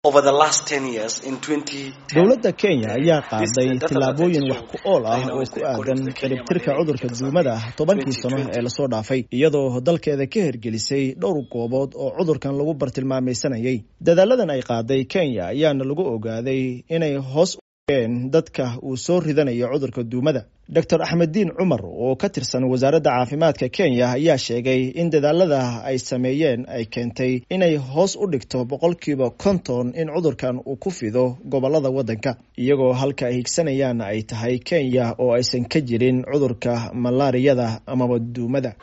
dowladda kenya ayaa qaaday tillaabooyin wax ku ool ah oo ku aadan ciribtirka cudurka duumada tobankii sano ee lasoo dhaafay iyadoo dalkeeda ka hirgelisay dhowr goobood oo cudurkan lagu bartilmaamaysanayay dadaaladan ay qaaday kenya ayaana lagu ogaaday inay hoos dadka uu soo ridanayo cudurka duumada doctor axmeddiin cumar oo ka tirsan wasaaradda caafimaadka kenya ayaa sheegay in dadaalada ay sameeyeen ay keentay inay hoos u dhigto boqolkiiba konton in cudurkan uu ku fido gobolada waddanka iyagoo halka ay higsanayaan ay tahay kenya oo aysan ka jirin cudurka malaariyada amaba duumada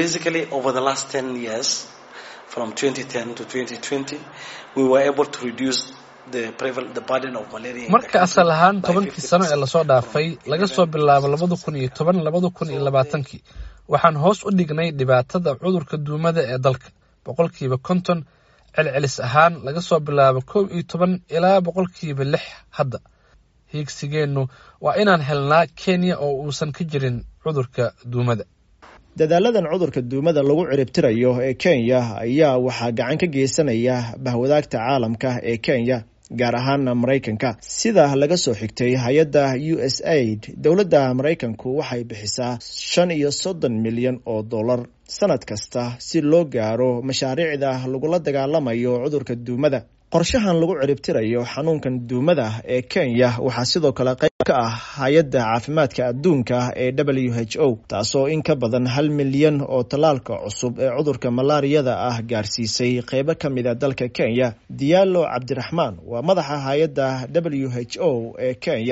marka asal ahaan tobankii sano ee lasoo dhaafay laga soo bilaabo labada kun iyo toban labada kun iyo labaatankii waxaan hoos u dhignay dhibaatada cudurka duumada ee dalka boqolkiiba konton celcelis ahaan laga soo bilaabo kow iyo toban ilaa boqolkiiba lix hadda hiigsigeennu waa inaan helnaa kenya oo uusan ka jirin cudurka duumada dadaaladan cudurka duumada lagu ciribtirayo ee kenya ayaa waxaa gacan ka geysanaya bahwadaagta caalamka ee kenya gaar ahaana maraykanka sida laga soo xigtay hay-adda u s aid dowladda maraykanku waxay bixisaa shan iyo soddon milyan oo dollar sanad kasta si loo gaaro mashaariicda lagula dagaalamayo cudurka duumada qorshahan lagu ciribtirayo xanuunkan duumada ee kenya waxaa sidoo kale qayb ka ah hay-adda caafimaadka adduunka ee w h o taasoo in ka badan hal milyan oo tallaalka cusub ee cudurka malaariyada ah gaarsiisay qeybo ka mid a dalka kenya diyaalo cabdiraxmaan waa madaxa hay-adda w h o ee kenya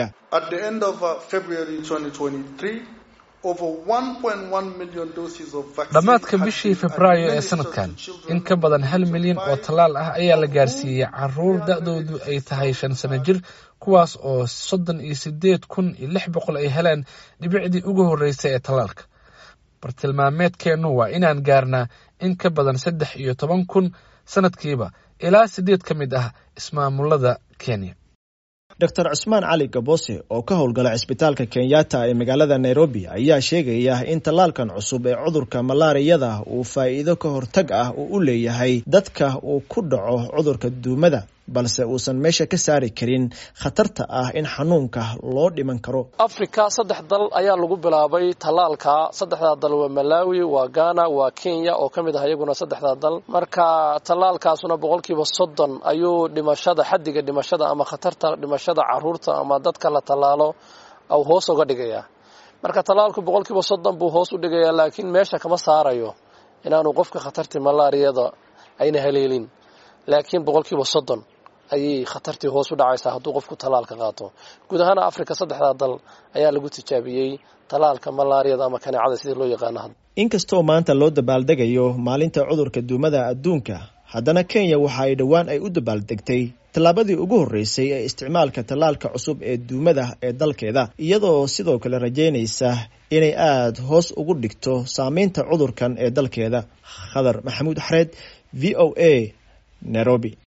dhammaadka bishii febraayo ee sanadkan in ka badan hal milyan oo tallaal ah ayaa la gaarsiiyey caruur da-doodu ay tahay shan sano jir kuwaas oo soddon iyo sideed kun iyo lix boqol ay heleen dhibicdii ugu horreysay ee tallaalka bartilmaameedkeennu waa inaan gaarnaa in ka badan saddex iyo toban kun sanadkiiba ilaa siddeed ka mid ah ismaamulada kenya doctor cusmaan cali gabose oo ka howlgala cisbitaalka kenyatta ee magaalada nairobi ayaa sheegaya in tallaalkan cusub ee cudurka malaariyada uu faa'iido ka hortag ah uu u leeyahay dadka uu ku dhaco cudurka duumada balse uusan meesha ka saari karin khatarta ah in xanuunka loo dhiman karo africa saddex dal ayaa lagu bilaabay tallaalka saddexdaa dal waa malawi waa ghana waa kenya oo ka mid ah iyaguna saddexdaa dal marka tallaalkaasuna boqolkiiba soddon ayuu dhimashada xaddiga dhimashada ama khatarta dhimashada caruurta ama dadka la tallaalo au hoos uga dhigayaa marka tallaalku boqolkiiba soddon buu hoos u dhigayaa laakiin meesha kama saarayo inaanu qofka khatartii malaariyada ayna haleelin laakiin boqolkiiba soddon ayay khatartii hoos u dhacaysaa hadduu qofku tallaalka qaato guud ahaan africa saddexdaa dal ayaa lagu tijaabiyey tallaalka malaariyada ama kaneecada sidii loo yaqaano inkastoo maanta loo dabaaldegayo maalinta cudurka duumada adduunka haddana kenya waxa ay dhowaan ay u dabaaldegtay tallaabadii ugu horreysay ee isticmaalka tallaalka cusub ee duumada ee dalkeeda iyadoo sidoo kale rajaynaysa inay aada hoos ugu dhigto saameynta cudurkan ee dalkeeda khadar maxamuud xareed v o a nairobi